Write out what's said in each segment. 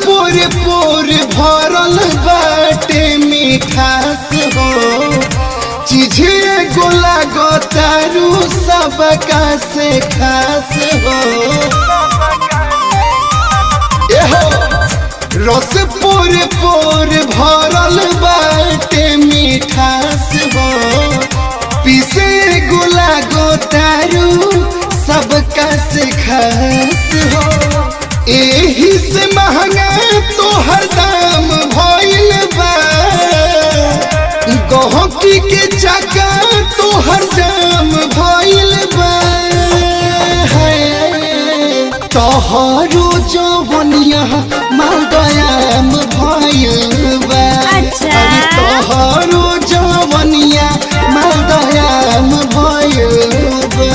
पोर पोर भरल बाटे मिठास हो चीजे गोला गोतारू सबका से खास हो एहो रस पोर पोर भरल बाटे मिठास हो पीसे गोला गोतारू सबका से खास हो एही से महंगा तोहर दाम भइल बा गहकी के चका तोहर जाम भइल बा तोहरो जवनिया मालदयाम भइल बा अच्छा। अरे तोहरो जवनिया मालदयाम भइल बा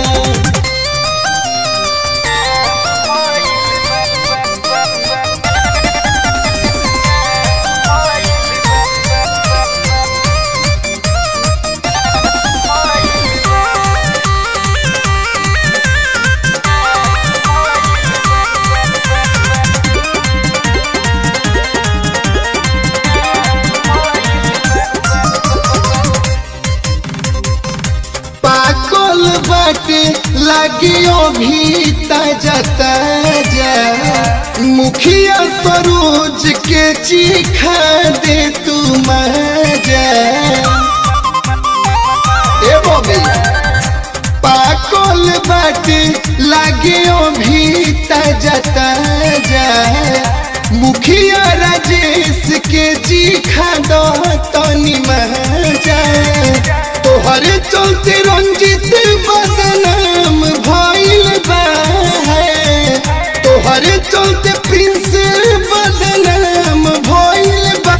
पाकल बाटे लागियो भी ताजा ताजा मुखिया सरोज के चीखा दे तू मजा ए बबी पाकल बाटे लागियो भी ताजा ताजा मुखिया राजेश के चीखा दो तनी मजा तोहरे चलते रंजित बदनाम भइल बा तोहरे चलते प्रिंस बदनाम भइल बा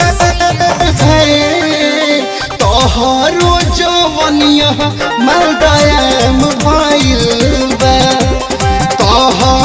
तोहरो जवनिया मालदयाम भइल बा तोहर